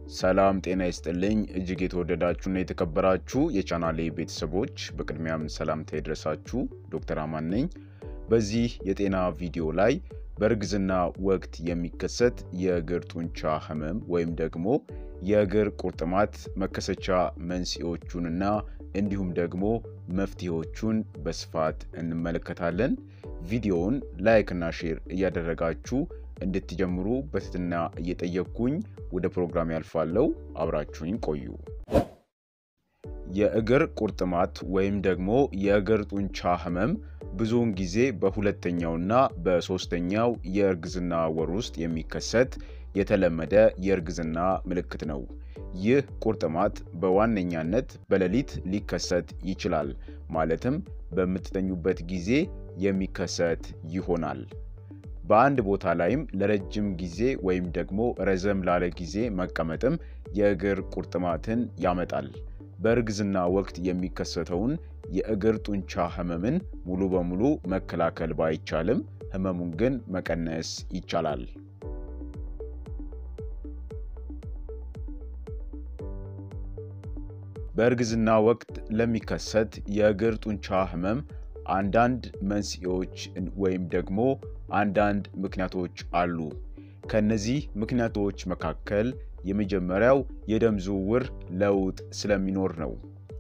ሰላም ጤና ይስጥልኝ እጅግ የተወደዳችሁና የተከበራችሁ የቻናሌ ቤተሰቦች በቅድሚያም ሰላምታ ይድረሳችሁ። ዶክተር አማን ነኝ። በዚህ የጤና ቪዲዮ ላይ በእርግዝና ወቅት የሚከሰት የእግር ጡንቻ ህመም ወይም ደግሞ የእግር ቁርጥማት መከሰቻ መንስኤዎቹንና እንዲሁም ደግሞ መፍትሄዎቹን በስፋት እንመለከታለን። ቪዲዮውን ላይክ እና ሼር እያደረጋችሁ እንድትጀምሩ በትህትና እየጠየቅኩኝ ወደ ፕሮግራም ያልፋለው። አብራችሁኝ ቆዩ። የእግር ቁርጥማት ወይም ደግሞ የእግር ጡንቻ ህመም ብዙውን ጊዜ በሁለተኛውና በሶስተኛው የእርግዝና ወር ውስጥ የሚከሰት የተለመደ የእርግዝና ምልክት ነው። ይህ ቁርጥማት በዋነኛነት በሌሊት ሊከሰት ይችላል። ማለትም በምትተኙበት ጊዜ የሚከሰት ይሆናል። በአንድ ቦታ ላይም ለረጅም ጊዜ ወይም ደግሞ ረዘም ላለ ጊዜ መቀመጥም የእግር ቁርጥማትን ያመጣል። በእርግዝና ወቅት የሚከሰተውን የእግር ጡንቻ ህመምን ሙሉ በሙሉ መከላከል ባይቻልም ህመሙን ግን መቀነስ ይቻላል። በእርግዝና ወቅት ለሚከሰት የእግር ጡንቻ ህመም አንዳንድ መንስኤዎች ወይም ደግሞ አንዳንድ ምክንያቶች አሉ። ከነዚህ ምክንያቶች መካከል የመጀመሪያው የደም ዝውውር ለውጥ ስለሚኖር ነው።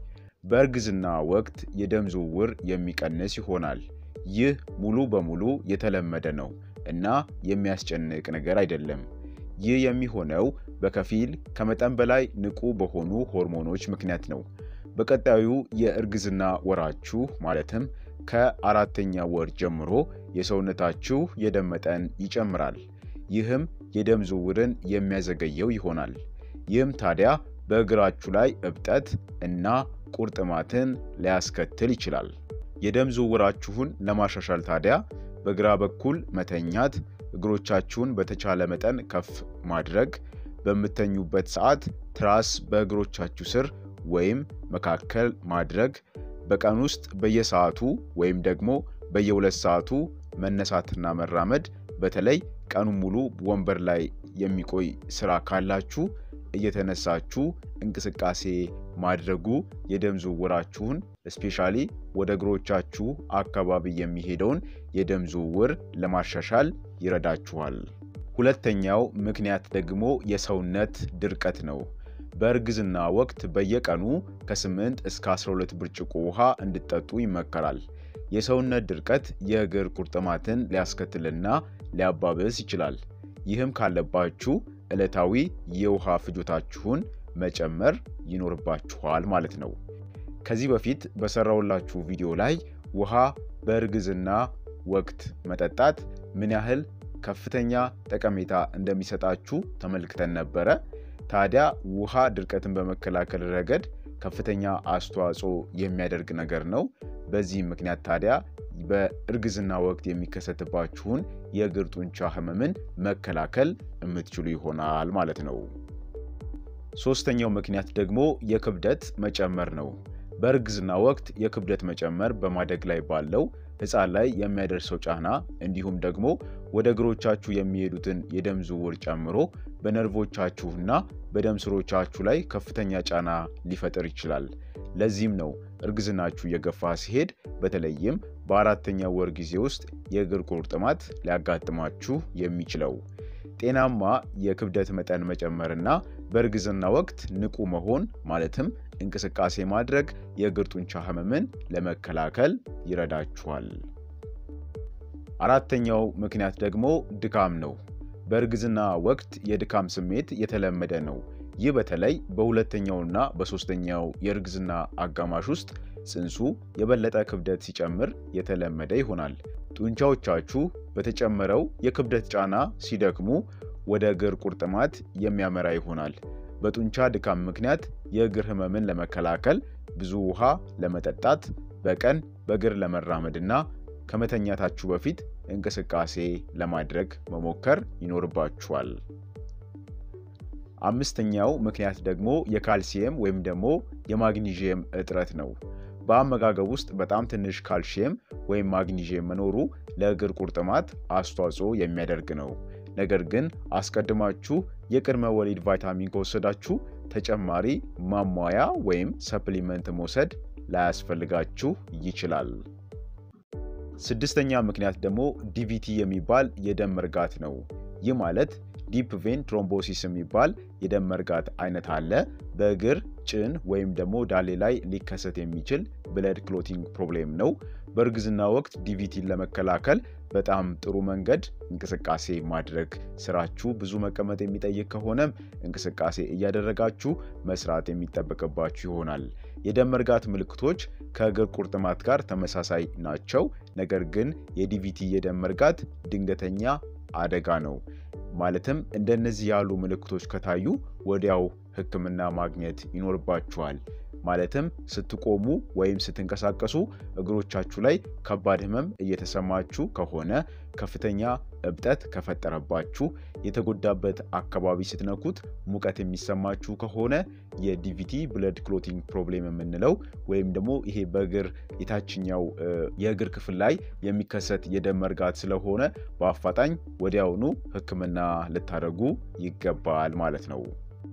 በእርግዝና ወቅት የደም ዝውውር የሚቀንስ ይሆናል። ይህ ሙሉ በሙሉ የተለመደ ነው እና የሚያስጨንቅ ነገር አይደለም። ይህ የሚሆነው በከፊል ከመጠን በላይ ንቁ በሆኑ ሆርሞኖች ምክንያት ነው። በቀጣዩ የእርግዝና ወራችሁ ማለትም ከአራተኛ ወር ጀምሮ የሰውነታችሁ የደም መጠን ይጨምራል። ይህም የደም ዝውውርን የሚያዘገየው ይሆናል። ይህም ታዲያ በእግራችሁ ላይ እብጠት እና ቁርጥማትን ሊያስከትል ይችላል። የደም ዝውውራችሁን ለማሻሻል ታዲያ በግራ በኩል መተኛት፣ እግሮቻችሁን በተቻለ መጠን ከፍ ማድረግ፣ በምተኙበት ሰዓት ትራስ በእግሮቻችሁ ስር ወይም መካከል ማድረግ፣ በቀን ውስጥ በየሰዓቱ ወይም ደግሞ በየሁለት ሰዓቱ መነሳትና መራመድ፣ በተለይ ቀኑን ሙሉ ወንበር ላይ የሚቆይ ስራ ካላችሁ እየተነሳችሁ እንቅስቃሴ ማድረጉ የደም ዝውውራችሁን ስፔሻሊ ወደ እግሮቻችሁ አካባቢ የሚሄደውን የደም ዝውውር ለማሻሻል ይረዳችኋል። ሁለተኛው ምክንያት ደግሞ የሰውነት ድርቀት ነው። በእርግዝና ወቅት በየቀኑ ከ8 እስከ 12 ብርጭቆ ውሃ እንድጠጡ ይመከራል። የሰውነት ድርቀት የእግር ቁርጥማትን ሊያስከትልና ሊያባብስ ይችላል። ይህም ካለባችሁ ዕለታዊ የውሃ ፍጆታችሁን መጨመር ይኖርባችኋል ማለት ነው። ከዚህ በፊት በሰራውላችሁ ቪዲዮ ላይ ውሃ በእርግዝና ወቅት መጠጣት ምን ያህል ከፍተኛ ጠቀሜታ እንደሚሰጣችሁ ተመልክተን ነበረ። ታዲያ ውሃ ድርቀትን በመከላከል ረገድ ከፍተኛ አስተዋጽኦ የሚያደርግ ነገር ነው። በዚህም ምክንያት ታዲያ በእርግዝና ወቅት የሚከሰትባችሁን የእግር ጡንቻ ህመምን መከላከል የምትችሉ ይሆናል ማለት ነው። ሶስተኛው ምክንያት ደግሞ የክብደት መጨመር ነው። በእርግዝና ወቅት የክብደት መጨመር በማደግ ላይ ባለው ህፃን ላይ የሚያደርሰው ጫና እንዲሁም ደግሞ ወደ እግሮቻችሁ የሚሄዱትን የደም ዝውውር ጨምሮ በነርቮቻችሁና በደም ስሮቻችሁ ላይ ከፍተኛ ጫና ሊፈጥር ይችላል። ለዚህም ነው እርግዝናችሁ እየገፋ ሲሄድ በተለይም በአራተኛ ወር ጊዜ ውስጥ የእግር ቁርጥማት ሊያጋጥማችሁ የሚችለው። ጤናማ የክብደት መጠን መጨመርና በእርግዝና ወቅት ንቁ መሆን ማለትም እንቅስቃሴ ማድረግ የእግር ጡንቻ ህመምን ለመከላከል ይረዳችኋል። አራተኛው ምክንያት ደግሞ ድካም ነው። በእርግዝና ወቅት የድካም ስሜት የተለመደ ነው። ይህ በተለይ በሁለተኛውና በሶስተኛው የእርግዝና አጋማሽ ውስጥ ጽንሱ የበለጠ ክብደት ሲጨምር የተለመደ ይሆናል። ጡንቻዎቻችሁ በተጨመረው የክብደት ጫና ሲደክሙ ወደ እግር ቁርጥማት የሚያመራ ይሆናል። በጡንቻ ድካም ምክንያት የእግር ህመምን ለመከላከል ብዙ ውሃ ለመጠጣት፣ በቀን በእግር ለመራመድና ከመተኛታችሁ በፊት እንቅስቃሴ ለማድረግ መሞከር ይኖርባችኋል። አምስተኛው ምክንያት ደግሞ የካልሲየም ወይም ደግሞ የማግኒዥየም እጥረት ነው። በአመጋገብ ውስጥ በጣም ትንሽ ካልሽየም ወይም ማግኒዥየም መኖሩ ለእግር ቁርጥማት አስተዋጽኦ የሚያደርግ ነው። ነገር ግን አስቀድማችሁ የቅድመ ወሊድ ቫይታሚን ከወሰዳችሁ ተጨማሪ ማሟያ ወይም ሰፕሊመንት መውሰድ ላያስፈልጋችሁ ይችላል። ስድስተኛ ምክንያት ደግሞ ዲቪቲ የሚባል የደም መርጋት ነው። ይህ ማለት ዲፕ ቬን ትሮምቦሲስ የሚባል የደም መርጋት አይነት አለ። በእግር ጭን ወይም ደግሞ ዳሌ ላይ ሊከሰት የሚችል ብለድ ክሎቲንግ ፕሮብሌም ነው። በእርግዝና ወቅት ዲቪቲን ለመከላከል በጣም ጥሩ መንገድ እንቅስቃሴ ማድረግ፣ ስራችሁ ብዙ መቀመጥ የሚጠይቅ ከሆነም እንቅስቃሴ እያደረጋችሁ መስራት የሚጠበቅባችሁ ይሆናል። የደም መርጋት ምልክቶች ከእግር ቁርጥማት ጋር ተመሳሳይ ናቸው። ነገር ግን የዲቪቲ የደም መርጋት ድንገተኛ አደጋ ነው። ማለትም እንደነዚህ ያሉ ምልክቶች ከታዩ ወዲያው ሕክምና ማግኘት ይኖርባችኋል። ማለትም ስትቆሙ ወይም ስትንቀሳቀሱ እግሮቻችሁ ላይ ከባድ ህመም እየተሰማችሁ ከሆነ፣ ከፍተኛ እብጠት ከፈጠረባችሁ፣ የተጎዳበት አካባቢ ስትነኩት ሙቀት የሚሰማችሁ ከሆነ የዲቪቲ ብለድ ክሎቲንግ ፕሮብሌም የምንለው ወይም ደግሞ ይሄ በእግር የታችኛው የእግር ክፍል ላይ የሚከሰት የደም መርጋት ስለሆነ በአፋጣኝ ወዲያውኑ ሕክምና ልታደርጉ ይገባል ማለት ነው።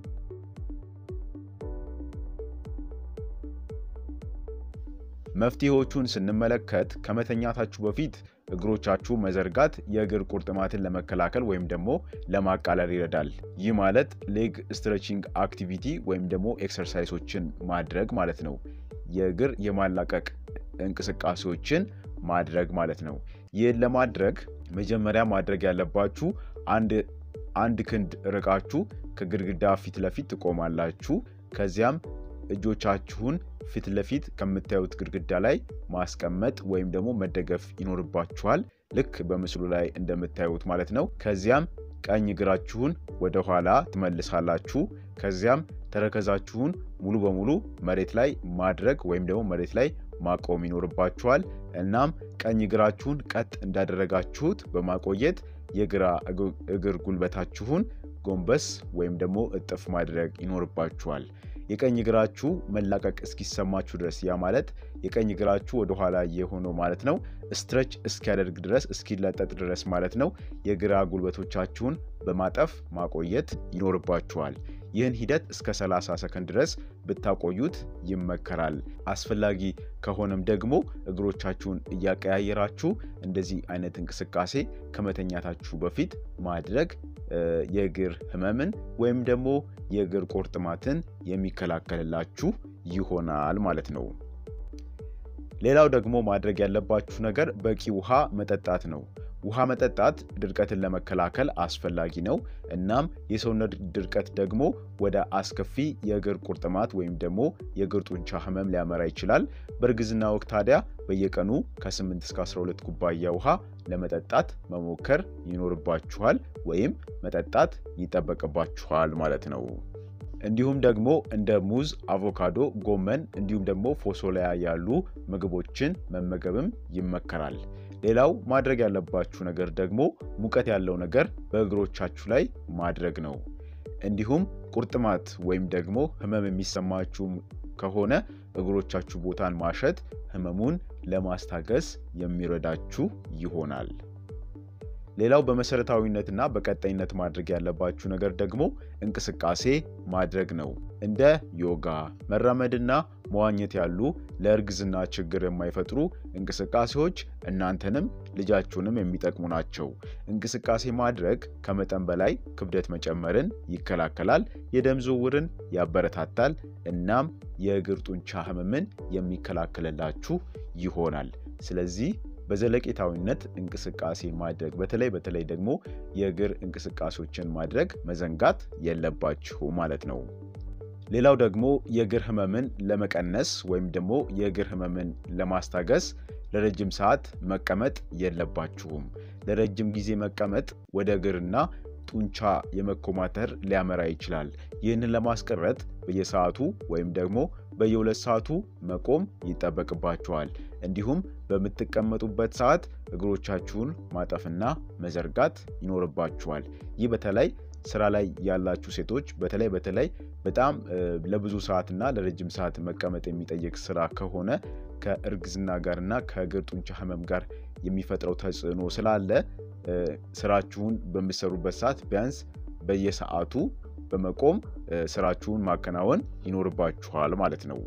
መፍትሄዎቹን ስንመለከት ከመተኛታችሁ በፊት እግሮቻችሁ መዘርጋት የእግር ቁርጥማትን ለመከላከል ወይም ደግሞ ለማቃለል ይረዳል። ይህ ማለት ሌግ ስትሬቺንግ አክቲቪቲ ወይም ደግሞ ኤክሰርሳይሶችን ማድረግ ማለት ነው። የእግር የማላቀቅ እንቅስቃሴዎችን ማድረግ ማለት ነው። ይህን ለማድረግ መጀመሪያ ማድረግ ያለባችሁ አንድ ክንድ ርቃችሁ ከግድግዳ ፊት ለፊት ትቆማላችሁ። ከዚያም እጆቻችሁን ፊት ለፊት ከምታዩት ግድግዳ ላይ ማስቀመጥ ወይም ደግሞ መደገፍ ይኖርባችኋል። ልክ በምስሉ ላይ እንደምታዩት ማለት ነው። ከዚያም ቀኝ እግራችሁን ወደ ኋላ ትመልሳላችሁ። ከዚያም ተረከዛችሁን ሙሉ በሙሉ መሬት ላይ ማድረግ ወይም ደግሞ መሬት ላይ ማቆም ይኖርባችኋል። እናም ቀኝ እግራችሁን ቀጥ እንዳደረጋችሁት በማቆየት የግራ እግር ጉልበታችሁን ጎንበስ ወይም ደግሞ እጥፍ ማድረግ ይኖርባችኋል። የቀኝ እግራችሁ መላቀቅ እስኪሰማችሁ ድረስ ያ ማለት የቀኝ እግራችሁ ወደኋላ የሆነው ማለት ነው ስትረች እስኪያደርግ ድረስ እስኪለጠጥ ድረስ ማለት ነው። የግራ ጉልበቶቻችሁን በማጠፍ ማቆየት ይኖርባችኋል። ይህን ሂደት እስከ 30 ሰከንድ ድረስ ብታቆዩት ይመከራል። አስፈላጊ ከሆነም ደግሞ እግሮቻችሁን እያቀያየራችሁ እንደዚህ አይነት እንቅስቃሴ ከመተኛታችሁ በፊት ማድረግ የእግር ህመምን ወይም ደግሞ የእግር ቁርጥማትን የሚከላከልላችሁ ይሆናል ማለት ነው። ሌላው ደግሞ ማድረግ ያለባችሁ ነገር በቂ ውሃ መጠጣት ነው። ውሃ መጠጣት ድርቀትን ለመከላከል አስፈላጊ ነው። እናም የሰውነት ድርቀት ደግሞ ወደ አስከፊ የእግር ቁርጥማት ወይም ደግሞ የእግር ጡንቻ ህመም ሊያመራ ይችላል። በእርግዝና ወቅት ታዲያ በየቀኑ ከ8 እስከ 12 ኩባያ ውሃ ለመጠጣት መሞከር ይኖርባችኋል ወይም መጠጣት ይጠበቅባችኋል ማለት ነው። እንዲሁም ደግሞ እንደ ሙዝ፣ አቮካዶ፣ ጎመን እንዲሁም ደግሞ ፎሶሊያ ያሉ ምግቦችን መመገብም ይመከራል። ሌላው ማድረግ ያለባችሁ ነገር ደግሞ ሙቀት ያለው ነገር በእግሮቻችሁ ላይ ማድረግ ነው። እንዲሁም ቁርጥማት ወይም ደግሞ ህመም የሚሰማችሁ ከሆነ እግሮቻችሁ ቦታን ማሸት ህመሙን ለማስታገስ የሚረዳችሁ ይሆናል። ሌላው በመሰረታዊነትና በቀጣይነት ማድረግ ያለባችሁ ነገር ደግሞ እንቅስቃሴ ማድረግ ነው። እንደ ዮጋ፣ መራመድና መዋኘት ያሉ ለእርግዝና ችግር የማይፈጥሩ እንቅስቃሴዎች እናንተንም ልጃችሁንም የሚጠቅሙ ናቸው። እንቅስቃሴ ማድረግ ከመጠን በላይ ክብደት መጨመርን ይከላከላል፣ የደም ዝውውርን ያበረታታል፣ እናም የእግር ጡንቻ ህመምን የሚከላከልላችሁ ይሆናል። ስለዚህ በዘለቄታዊነት እንቅስቃሴ ማድረግ በተለይ በተለይ ደግሞ የእግር እንቅስቃሴዎችን ማድረግ መዘንጋት የለባችሁ ማለት ነው። ሌላው ደግሞ የእግር ህመምን ለመቀነስ ወይም ደግሞ የእግር ህመምን ለማስታገስ ለረጅም ሰዓት መቀመጥ የለባችሁም። ለረጅም ጊዜ መቀመጥ ወደ እግርና ጡንቻ የመኮማተር ሊያመራ ይችላል። ይህንን ለማስቀረት በየሰዓቱ ወይም ደግሞ በየሁለት ሰዓቱ መቆም ይጠበቅባችኋል። እንዲሁም በምትቀመጡበት ሰዓት እግሮቻችሁን ማጠፍና መዘርጋት ይኖርባችኋል። ይህ በተለይ ስራ ላይ ያላችሁ ሴቶች በተለይ በተለይ በጣም ለብዙ ሰዓትና ለረጅም ሰዓት መቀመጥ የሚጠይቅ ስራ ከሆነ ከእርግዝና ጋርና ከእግር ጡንቻ ህመም ጋር የሚፈጥረው ተጽዕኖ ስላለ ስራችሁን በምትሰሩበት ሰዓት ቢያንስ በየሰዓቱ በመቆም ስራችሁን ማከናወን ይኖርባችኋል ማለት ነው።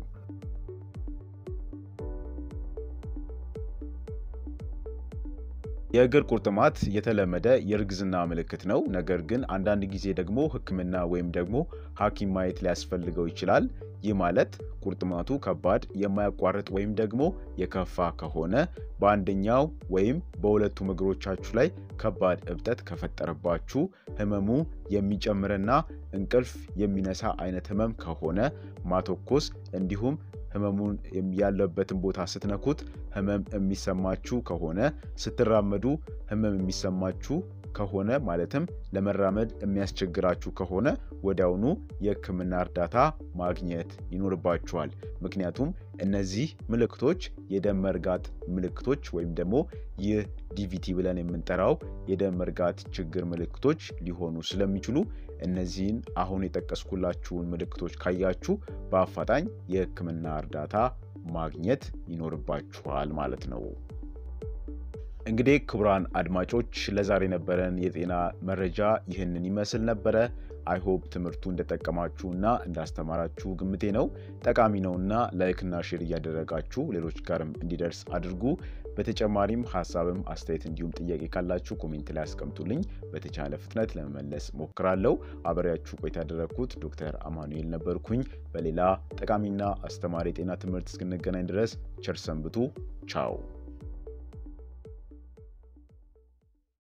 የእግር ቁርጥማት የተለመደ የእርግዝና ምልክት ነው። ነገር ግን አንዳንድ ጊዜ ደግሞ ሕክምና ወይም ደግሞ ሐኪም ማየት ሊያስፈልገው ይችላል። ይህ ማለት ቁርጥማቱ ከባድ፣ የማያቋርጥ ወይም ደግሞ የከፋ ከሆነ በአንደኛው ወይም በሁለቱም እግሮቻችሁ ላይ ከባድ እብጠት ከፈጠረባችሁ፣ ህመሙ የሚጨምርና እንቅልፍ የሚነሳ አይነት ህመም ከሆነ ማተኮስ እንዲሁም ህመሙን ያለበትን ቦታ ስትነኩት ህመም የሚሰማችሁ ከሆነ ስትራመዱ ህመም የሚሰማችሁ ከሆነ ማለትም ለመራመድ የሚያስቸግራችሁ ከሆነ ወዲያውኑ የህክምና እርዳታ ማግኘት ይኖርባችኋል። ምክንያቱም እነዚህ ምልክቶች የደም መርጋት ምልክቶች ወይም ደግሞ ይህ ዲቪቲ ብለን የምንጠራው የደም መርጋት ችግር ምልክቶች ሊሆኑ ስለሚችሉ እነዚህን አሁን የጠቀስኩላችሁን ምልክቶች ካያችሁ በአፋጣኝ የህክምና እርዳታ ማግኘት ይኖርባችኋል ማለት ነው። እንግዲህ ክቡራን አድማጮች ለዛሬ የነበረን የጤና መረጃ ይህንን ይመስል ነበረ። አይሆፕ ትምህርቱ እንደጠቀማችሁና እንዳስተማራችሁ ግምቴ ነው። ጠቃሚ ነውና ላይክና ሼር እያደረጋችሁ ሌሎች ጋርም እንዲደርስ አድርጉ። በተጨማሪም ሀሳብም አስተያየት፣ እንዲሁም ጥያቄ ካላችሁ ኮሜንት ላይ አስቀምጡልኝ። በተቻለ ፍጥነት ለመመለስ ሞክራለሁ። አብሬያችሁ ቆይታ ያደረግኩት ዶክተር አማኑኤል ነበርኩኝ። በሌላ ጠቃሚና አስተማሪ የጤና ትምህርት እስክንገናኝ ድረስ ቸር ሰንብቱ። ቻው